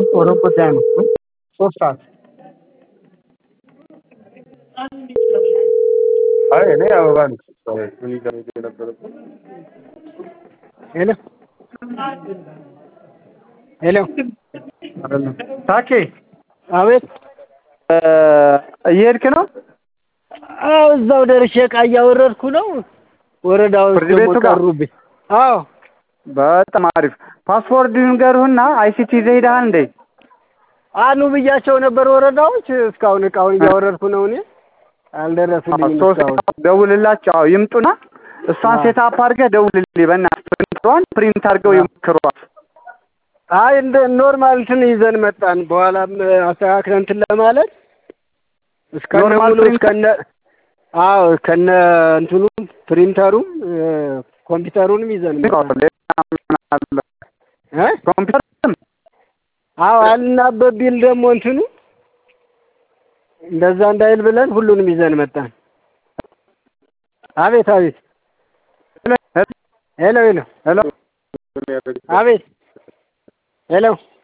ሩብ ጉዳይ ነው። ሶስት ሰዓት አይ እኔ አበባ ነው ምን ይዘው የነበረው ሄሎ ሄሎ አይደለም። ታኬ አቤት እየሄድክ ነው? አዎ እዛው ደርሼ ዕቃ እያወረድኩ ነው። ወረዳዎች ፍርድ ደግሞ ቤቱ ጋር? ቀሩብኝ። አዎ በጣም አሪፍ። ፓስፖርት ንገሩህና አይሲቲ ይዘህ ሄደሃል እንዴ? አኑ ብያቸው ነበር ወረዳዎች። እስካሁን ዕቃውን እያወረድኩ ነው እኔ አልደረሱልኝም ሶስት እስካሁን። ደውልላቸው። አዎ ይምጡና እሷን አዎ። ሴት አፕ አድርገህ ደውልልኝ። በእናትህ ፕሪንቷን ፕሪንት አድርገው አዎ። ይሞክሯት። አይ እንደ ኖርማል እንትን ይዘን መጣን። በኋላም አስተካክለን እንትን ለማለት እስከነ ኖርማል ሙሉ ፕሪንተር? እስከነ አዎ ከነ እንትኑም ፕሪንተሩም እ፣ ኮምፒውተሩንም ይዘን መጣን እ ኮምፒውተር አዎ አልናበብ ቢል ደግሞ እንትኑ እንደዛ እንዳይል ብለን ሁሉንም ይዘን መጣን። አቤት አቤት ሄሎ ሄሎ ሄሎ አቤት ሄሎ